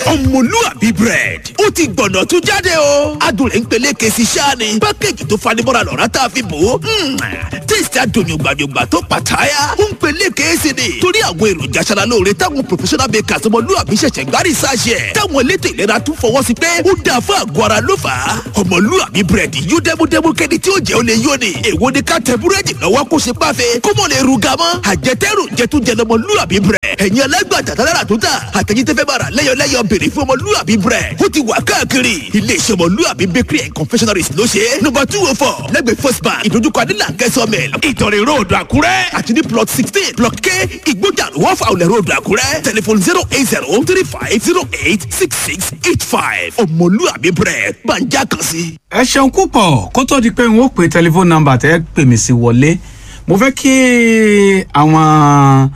ọmọlúàbí bread ó ti gbọ̀nà tún jáde o adùn rẹ̀ ń peléke sí sáàni pákéjì tó fanimọ́ra lọ́ra tá a fi bò ó tíìsì adùnyùgbànyùgbà tó pàtàyà ó ń peléke sí ni torí àwọn èròjà aṣara lóore táwọn professional bakers ọmọlúàbí ṣẹ̀ṣẹ̀ gbárí sáṣẹ̀ táwọn elétò ìlera tún fọwọ́ sí pé ó dáa fún àgọ́ ara ló fà á ọmọlúàbí bread yóò dẹ́múdẹ́mú kẹ́ni tí ó jẹ́ ó lè yó ni èwo ni ká tẹ búrẹ́dì lọ́wọ́ kó ṣe páfe kó mọ̀ lè ruga mọ́ àjẹtẹ́rù jẹtújẹ lọmọlúàbí bread ẹ̀yin alágbàtà tálára tó tà àtẹ̀yìn tẹ́fẹ́ bára lẹ́yọ̀lẹ́yọ̀ béèrè fún ọmọlúàbí bread ó ti wà káàkiri iléeṣẹ́ ọmọlúàbí bakery and confectionaries ló ṣe é nọ́mbà two oh four lẹ́gbẹ̀ẹ́ first bank ìdójúkọ adílà kẹsàn-án ìtọ̀rẹ̀ road àkúrẹ́ àti ní plot sixteen block k ìgbójà wọ́n fa olè road àkúrẹ́ telephone zero eight zero three five zero eight six six eight five ọmọlúàbí bread gbàǹjà kan sí. ẹ ṣeun púpọ̀ kó tó di pé n ó pe tẹlifóònù nọ́mbà tẹ́ pè mí sí wọlé mo fẹ́ kí àwọn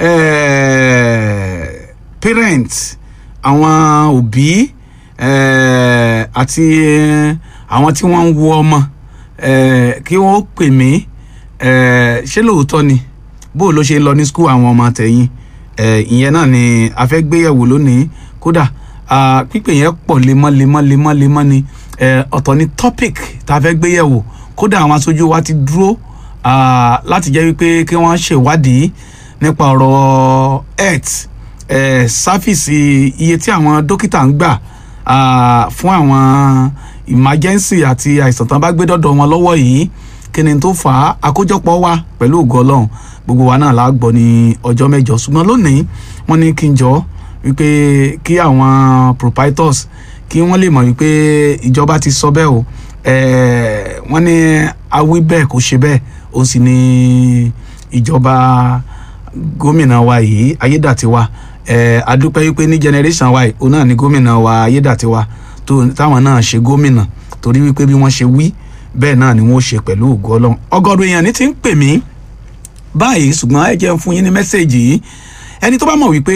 eh, parents àwọn òbí eh, àti eh, àwọn tí wọ́n ń wo ọmọ eh, kí wọ́n pè mí eh, ṣé lóòótọ́ ni bó ló ṣe lọ ní skul àwọn ọmọ tẹ̀yìn eh, ìyẹn náà ni a fẹ́ gbéyẹ̀wò lónìí kódà ah, pípè yẹn pọ̀ lemọ́ lemọ́ lemọ́ lemọ́ ni eh, ọ̀tọ̀ ni topic tá a fẹ́ gbéyẹ̀wò kódà àwọn aṣojú wa ti dúró ah, láti jẹ́ wípé kí wọ́n ṣèwádìí nípa ọ̀rọ̀ health eh, sáfìsì iye tí àwọn dókítà ń gbà ah, fún àwọn emergency àti àìsàn tán bá gbé dọ́dọ̀ wọn lọ́wọ́ yìí kí ni tó fà á àkójọpọ̀ wa pẹ̀lú ògo ọlọ́run gbogbo wa náà la gbọ́ ní ọjọ́ mẹ́jọ ṣùgbọ́n lónìí wọ́n ní kí n jọ wípé kí àwọn proprietors kí wọ́n lè mọ̀ wípé ìjọba ti sọ bẹ́ẹ̀ o eh, wọ́n ní awí bẹ́ẹ̀ kò ṣe bẹ́ẹ̀ ó sì ní ìjọba gómìnà wa yìí ayédàtiwa eh, adúpẹ́ wípé ní generation wa yìí òun náà ní gómìnà wa ayédàtiwa tó táwọn náà ṣe gómìnà torí wípé bí wọ́n ṣe wí bẹ́ẹ̀ náà ni wọ́n ṣe pẹ̀lú ògo ọlọ́run ọgọ́rùn èèyàn ní ti ń pè mí báyìí ṣùgbọ́n ẹ jẹ́ ń fún yín ní mẹ́sẹ̀gì yìí ẹni tó bá mọ̀ wípé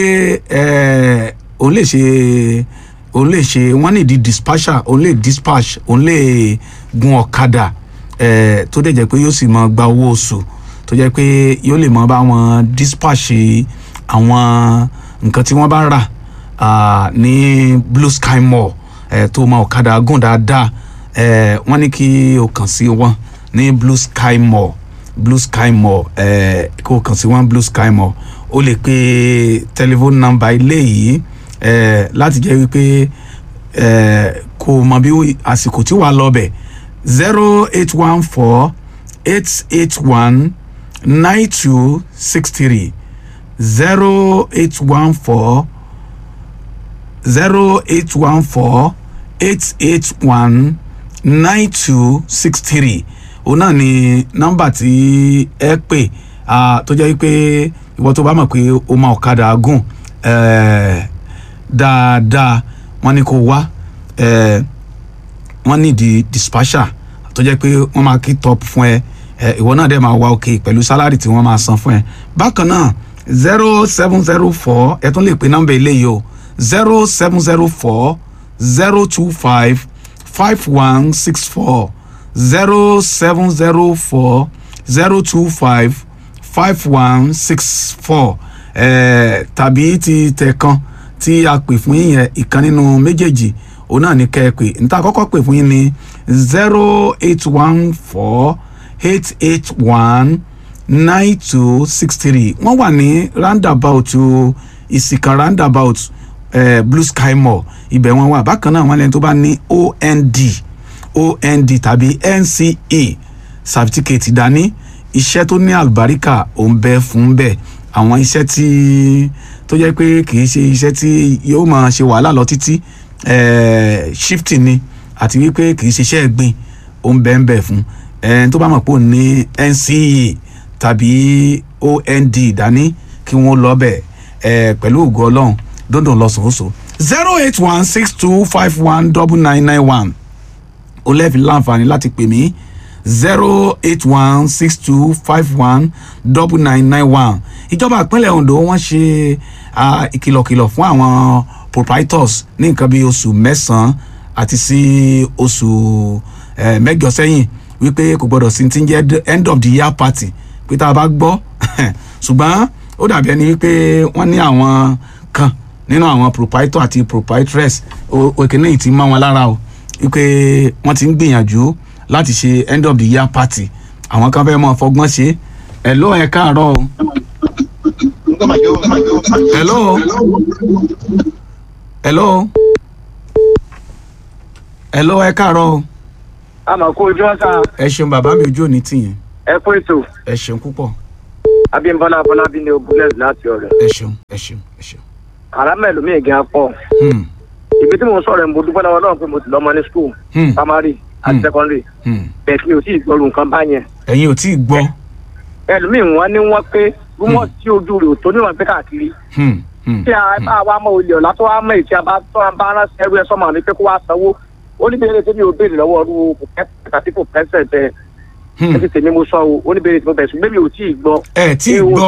eh, òun lè ṣe òun lè ṣe wọ́n ní di dispatcher òun lè dispatch òun lè gun ọ̀kadà eh, tó dẹ̀ jẹ́ pé yóò sì máa gba owó oṣù tó jẹ́ pé yóò lè máa bá wọn dispatch àwọn nǹkan tí wọ́n bá rà ah, ní blue sky mall eh, tó máa ọ̀kadà gùn dáadáa eh, wọ́n ní kí o kàn sí wọn ní blue sky mall blue sky mall eh, kó o kàn sí wọn blue sky mall o lè pe telephone number ilé yìí eh, láti jẹ́ wípé eh, kó o mọ bí àsìkò tí wàá lọ bẹ̀ zero eight one four eight eight one nine two six three zero eight one four zero eight one four eight eight one nine two six three òun náà ni nọ́mbà tí ẹ pè ah, tó jẹ́ pé ìwọ tó bá mọ̀ pé o máa ọ̀kadà gùn eh, dáadáa wọ́n ní kó wá eh, wọ́n ní di dispatcher tó jẹ́ pé wọ́n máa kí top fún ẹ eh, ìwọ náà dẹ̀ máa wá òkè pẹ̀lú sálárì tí wọ́n máa san fún ẹ bákan náà zero seven zero four ẹ tún lè pe nọ́mbà eléyìí o zero seven zero four zero two five five one six four zero seven zero four zero two five five one six four eh, tàbí ti tẹ̀kan tí a pè fún yín yẹn ìkan nínú méjèèjì òun náà ní kẹ́ ẹ pè níta kọ́kọ́ pè fún yín ní zero eight one four eight eight one nine two six three wọ́n wà ní roundabout ìsìnkàn roundabout eh, blue sky mall ibẹ̀ wọ́n wà bákan náà wọ́n lẹ́ni tó bá ní ond ond tàbí nce certificate dání iṣẹ́ tó ní àlùbáríkà ò ń bẹ fún bẹ́ẹ̀ àwọn iṣẹ́ tí tó jẹ́ pé kì í ṣe iṣẹ́ tí yóò máa ṣe wàhálà lọ títí eh, shifting ni àti wípé kì í ṣe iṣẹ́ ẹ̀gbìn ò ń bẹ ń bẹ fún ẹni tó bá mọ̀ pé òun ní nce tàbí ond dání kí wọ́n lọ bẹ̀ eh, pẹ̀lú ògo ọlọ́run dundun lọ́sọ̀ọ́sọ̀ zero eight one six two five one double nine nine one o lẹ́ẹ̀fi láǹfààní láti pè mí zero eight one six two five one double nine nine one ìjọba ìpínlẹ̀ Ondo wọ́n ṣe ah, ìkìlọ̀kìlọ̀ fún àwọn proprietors ní nǹkan bí oṣù mẹ́sàn-án àti sí oṣù eh, mẹ́jọ sẹ́yìn wípé kò gbọ́dọ̀ sí ti ń jẹ́ end of the year party pé tá a bá gbọ́ ṣùgbọ́n ó dàbí ẹni wípé wọ́n ní àwọn kan nínú àwọn proprietor àti proprietress o- òkèlè yìí ti mọ́ wọn lára o wípé wọ́n ti ń gbìyànjú láti ṣe end of the year party àwọn kan fẹ́ mọ́ fọgbọ́n ṣe ẹ̀ ló ẹ̀ káàárọ̀ o. hello hello hello ẹ káàárọ̀ o àmọ́ kó ojú ọ̀sán ẹ ṣeun bàbá mi ojú òní tìyẹn ẹ kú ètò ẹ ṣeun púpọ̀ abímbọ́lá abọ́lábí ní ogunlẹ̀ láti ọ̀rẹ́ ẹ ṣeun ẹ ṣeun ẹ ṣeun. àrámẹ́ lómi ìgẹ́ pọ̀ Hmm, ibi tí mo ń sọ̀rọ̀ ẹ̀ mo dúpẹ́ lọ́wọ́ náà pé mo ti lọ́mọ ní school hmm, primary àti Hmm. secondary hmm. bẹ́ẹ̀ mi ò tí ì gbọ́rù nǹkan báyẹn ẹ̀yin ò tí ì gbọ́. ẹlòmíì wọn ní wọn pé rúmọ̀ tí ojú rẹ̀ ò tó níwọ̀n pé káàkiri Hmm, hmm, tí a bá wa mọ olè ọ̀la tó wá mọ èyí tí a bá tó a bá rán ẹrú ẹ sọ́mọ mi pé kó wá sanwó ó ní bèrè tí mi ò béèrè lọ́wọ́ ọdún àti kò pẹ́sẹ̀ bẹ́ẹ̀ hmm. ẹ ti tèmi mo sọ o ó ní bèrè tí mo bẹ̀ sùn bẹ́ẹ̀ mi ò tí ì gbọ́ ẹ tí ì gbọ́.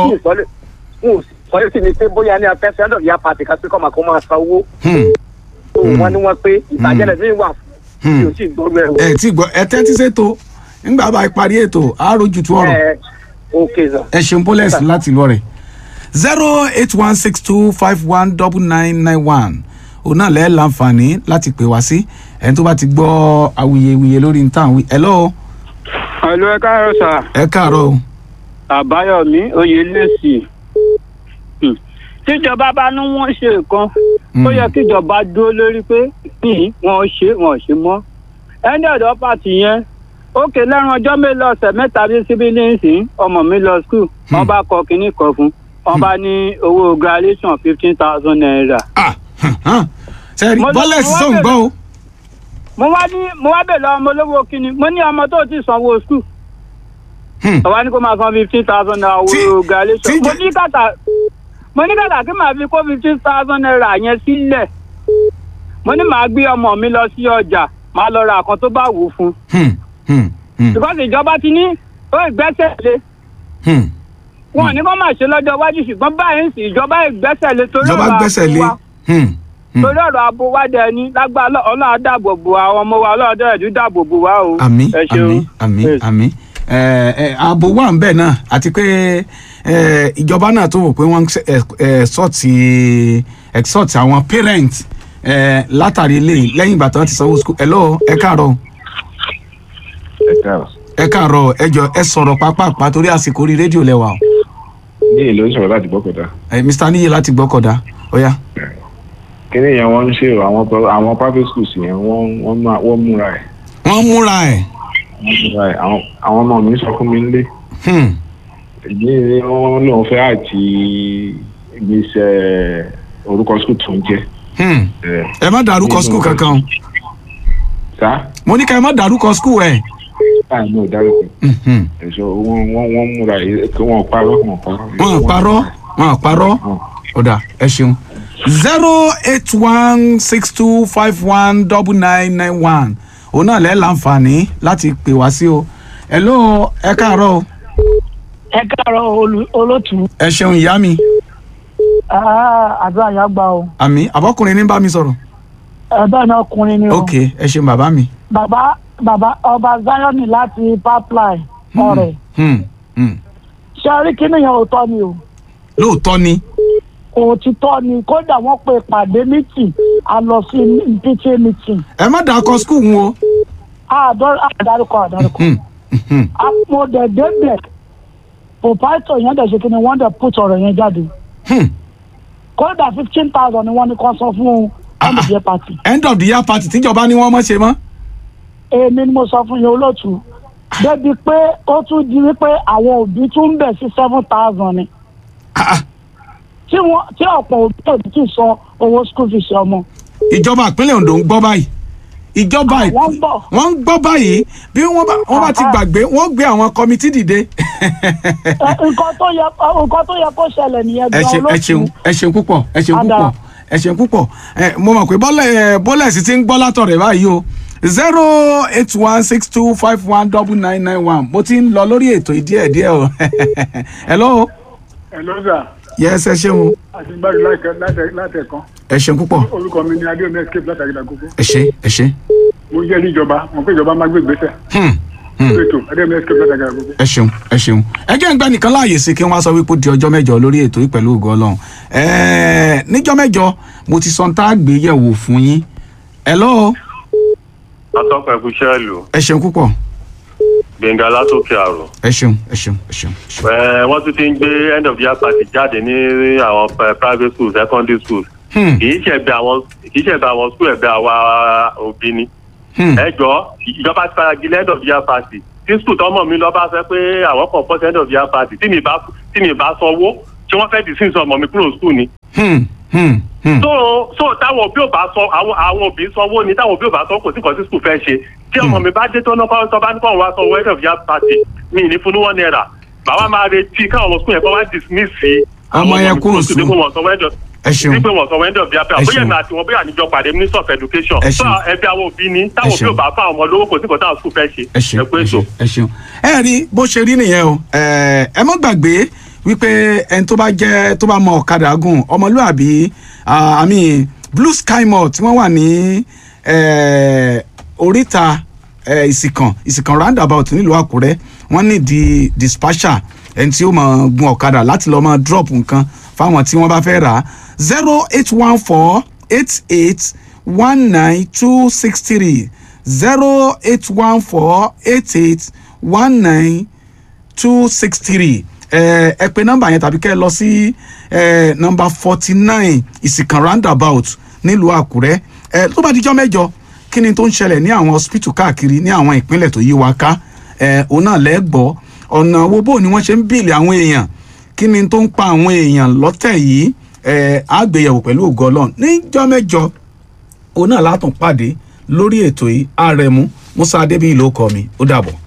sọ yóò sì ní pé bóyá ní afẹ́fẹ́ ẹ̀dọ̀ ìyá pàtì ká pé kọ́ máa kó máa san owó Hmm, tó Hmm. wọ́n ní wọ́n pé ìbàjẹ́lẹ̀ mi wà fún mi hmm. ò tí ì gbọ́ rẹ̀ o. ẹ tí ì gbọ́ ẹ tẹ́tí ṣètò nígbà bá a parí ètò àáròjù tó ọ̀rọ̀ ẹ ok sir. ẹ ṣeun bólẹ̀sì láti lọ rẹ̀ zero eight one six two five one double nine nine one òun náà lẹ́ẹ̀ láǹfààní láti pè wá sí ẹni tó bá ti gbọ́ awuyewuye lórí ní tàn wí. hello Àlọ ẹ káàárọ̀ sà, ẹ káàárọ̀ o. Àbáyọ̀mí Oyèlẹ́sì. Hmm. Tíjọba bá ní wọ́n ṣe nǹkan, ó yẹ kíjọba dúró lórí pé kí wọ́n ṣe wọ́n ṣe mọ́. Ẹni ọ̀dọ́ pàtì yẹn, ókè lẹ́run ọjọ́ mélòó ọ̀sẹ̀ mẹ́ta bí síbí ní ìsín, ọmọ mi lọ skul, wọ́n bá kọ kínní kan fún, wọ́n bá ní owó graduation fifteen thousand naira. ah sẹ́ẹ̀rì Mo lọ- bọ́lẹ̀sì mo wá tó ń bẹ̀rẹ̀- gbọ́ o. Mo wá ní mo wá bèèrè ọmọ olówó kínní, mo ní ọmọ tó ti sanwó skul. Hmm. ọba ní kó máa san fifteen thousand naira Tí- owó galation tí- mo ní kàtà mo ní kàtà kí màá fi kó fifteen thousand naira yẹn sílẹ̀ mo ní màá gbé ọmọ mi lọ sí ọjà màá lọ ra àkàn tó bá wù ú fún Hmm, hmm, hmm, because ìjọba ti ní ó ìgbésẹ̀ lé hmm. wọn ò ní kó máa ṣe lọ́jọ́ iwájú ṣùgbọ́n báyìí ń sìn ìjọba ìgbésẹ̀ lé torí ìjọba ọ̀rọ̀ gbẹ́sẹ̀ lé. ààbò wa Hmm, hmm. torí ọ̀rọ̀ ààbò wa dẹ̀ ni lágbára ọlọ́run á dáàbò bò àwọn ọmọ wa ọlọ́run dẹ̀ tún dáàbò bò wá o. àmì Ẹ ṣeun. àmì àmì Yes. àmì ẹ ẹ ààbò wà ń bẹ̀ náà àti pé ẹ ìjọba náà tó wò pé wọ́n ẹ sọ́ọ̀tì ẹ sọ́ọ̀tì àwọn parent ẹ látàrí eléyìí lẹ́yìn ìgbà tí wọ́n ti sanwó school hello ẹ káàárọ̀ ẹ káàrọ̀ ẹ káàárọ̀ ẹ jọ ẹ sọ̀rọ̀ pápápá torí àsìkò orí rédíò lẹ́wà o ní ìlú ìṣòro láti gbọ́kọ̀dá ẹ mr níyì láti gbọ́kọ̀dá ọ̀yá kíní yẹn wọ́n ń ṣe o, àwọn pro- àwọn private schools yẹn wọ́n wọ́n máa- wọ́n múra ẹ̀ wọ́n múra ẹ̀ wọ́n múra ẹ̀ àwọn àwọn ọmọ mi sọ fún mi nílé hmm, èyí ni wọ́n lóun fẹ́ àti ìgbésẹ̀ orúkọ school tó ń jẹ́ hmm. ẹ̀ ẹ má dárúkọ school kankan o sá mo ní ká ẹ má dárúkọ school ẹ báyìí ní ìdárúkọ Mhm. ẹ̀ṣọ́ wọ́n wọ́n wọ́n múra ẹ̀ kí wọ́n parọ́ wọ́n parọ́ wọn parọ́ wọn parọ́ Wọ́n- ọ̀dà ẹ ṣeun zero eight one six two five one double nine nine one òun náà lẹ́ láǹfààní láti pè wá sí o hello ẹ káàárọ̀ o ẹ káàárọ̀ olú- olótùú ẹ ṣeun ìyá mi Ah, àdúrà yà gbà o àmì àbọ̀kùnrin ní bá mi sọ̀rọ̀ ẹ̀bẹ̀ náà ọkùnrin ni o ok ẹ ṣeun bàbá mi bàbá bàbá ọba zion láti pipeline ọ̀rẹ́ Hmm, hmm. ṣe rí kíni yẹn òótọ́ ni o lóòótọ́ ni òtítọ́ ni kódà wọ́n pe ìpàdé meeting a lọ sí pta meeting ẹ má dàkọ skul wọn o àdárúkọ àdárúkọ Hmm, hmm. mo dẹ̀ débẹ̀ proprietor yẹn dẹ̀ ṣe kí ni wọ́n dẹ̀ put ọ̀rọ̀ yẹn jáde Hmm. kódà fifteen thousand ni wọ́n ní kó san fún ọmọdé party end of the year party tíjọba ní wọ́n mọ̀ ṣe mọ́ èmi ni mo sọ fún yín olóòtú débi pé ó tún di wípé àwọn òbí tún ń bẹ̀ sí seven thousand ni Ah, ah. tí wọ́n tí ọ̀pọ̀ òbí òbí tún san owó school fees ọmọ. ìjọba ìpínlẹ̀ Ondo ń gbọ́ báyìí ìjọba wọ́n ń ìpín- bọ̀ wọ́n ń gbọ́ báyìí bí wọ́n bá wọ́n bá ti Ah, ah. gbàgbé wọ́n gbé àwọn kọmitì dìde. Ẹ, nǹkan tó yẹ nǹkan tó yẹ kó ṣẹlẹ̀ nìyẹn ẹ gan ṣe ẹ ṣeun olóòtú ẹ ṣeun púpọ̀ ẹ ṣeun Ada. púpọ̀ ẹ ṣeun púpọ̀ ẹ mo mọ̀ pé bọ́lẹ̀ ẹ bọ́lẹ̀ sì ti ń gbọ́ látọ̀rẹ̀ báyìí o zero eight one six two five one double nine nine one mo ti ń lọ lórí ètò ìdí ẹ̀ díẹ̀ o hello Hello sir yes ẹ ṣeun àti gbàdúrà láìka látẹ̀kan ẹ ṣeun púpọ̀ orúkọ mi ni adéomi escape látàrí ìdàgbogbo ẹ ṣe ẹ ṣe mo jẹ́ ní ìjọba mo pé ìjọba máa gbé ìgbésẹ̀ Hmm, ètò adémẹ́sìkè gbàdàgà gbogbo. ẹ ṣeun ẹ ṣeun ẹ jẹ́ ń gbẹ́ nìkan láàyè sí kí wọ́n á sọ wípé ó di ọjọ́ mẹ́jọ lórí ètò yìí pẹ̀lú ògo ọlọ́run ẹ̀ẹ́ níjọ́ mẹ́jọ mo ti sọ ń tá a gbé yẹ̀wò fún yín ẹ lọ́ọ́ atọ́kùn ẹ̀kúṣẹ́ ìlú ẹ ṣeun púpọ̀ gbẹ̀ngà látòkè àrò. ẹ ṣeun ẹ ṣeun ẹ ṣeun ẹ ṣeun. Ẹ, wọ́n tún ti ń gbé end of year party jáde ní àwọn eh, private schools secondary schools. Hmm, kì í ṣẹ̀bẹ̀ àwọn kì í ṣẹ̀bẹ̀ àwọn school ẹ̀bẹ̀ àwa òbí ni. hmm, ẹ jọ ìjọba ti fara gilé end of year party tí school tọmọ mi lọ bá fẹ́ pé àwọn kan pọ̀ sí end of year party tí mi bá tí mi bá sanwó tí wọ́n fẹ́ dismiss ọmọ mi kúrò school ni. hmm, hmm, hmm. so so táwọn òbí ò bá sọ àwọn àwọn òbí sanwó ni táwọn òbí ò bá sọ kò sí nǹkan tí school fẹ́ ṣe tí ọmọ mi bá dé tó náà kọ́ bá ní kọ́ wá sanwó end of year party mi ní fún ní one naira bàbá máa retí káwọn ọmọ school yẹn kọ́ wá dismiss Ọmọ yẹn kúrò sí school. pé wọ́n sanwó end of ẹ ṣeun wípé wọ́n sanwó end of year Ẹ party bóyá ṣeun. èmi àti wọn bóyá àníjọ pàdé minister of education Ẹ so ṣeun. ẹbí àwọn òbí ni táwọn Ẹ òbí ò ṣeun. bá fún àwọn ọmọ lówó kò sí nǹkan táwọn school fẹ́ ṣe ẹ ṣeun ẹ pé ẹ so. ṣeun ẹ ṣeun ẹ rí bó ṣe rí nìyẹn o ẹ ẹ má gbàgbé wípé ẹni tó bá jẹ tó bá mọ ọ̀kadà gùn ọmọlúàbí ah, i mean blue sky mall tí wọ́n wà ní eh, oríta eh, ìsìkàn ìsìkàn roundabout nílùú àkúrẹ́ wọ́n ní di dispatcher ẹni tí ó máa gun ọ̀kadà láti lọ́ọ́ máa drop nǹkan fáwọn tí wọ́n bá fẹ́ rà á zero eight one four eight eight one nine two six three zero eight one four eight eight one nine two six three ẹ ẹ pè nọ́mbà yẹn tàbí kẹ́ ẹ lọ sí ẹ nọ́mbà forty nine ìsìnkàn roundabout nílùú àkúrẹ́ ẹ tó bá dijọ́ mẹ́jọ kí ni tó ń ṣẹlẹ̀ ní àwọn hospital káàkiri ní àwọn ìpínlẹ̀ tó yí wa ká ẹ òun náà lẹ́gbọ́ ọ̀nà wo bó ni wọ́n ṣe ń bìlì àwọn èèyàn kí ni tó ń pa àwọn èèyàn lọ́tẹ̀ yìí ẹ àgbéyẹ̀wò pẹ̀lú ògo ọlọ́run níjọ́ mẹ́jọ òun náà látún pàdé lórí ètò yìí àrẹ̀mú musa adébíyì ló kọ mi ó dàbọ̀.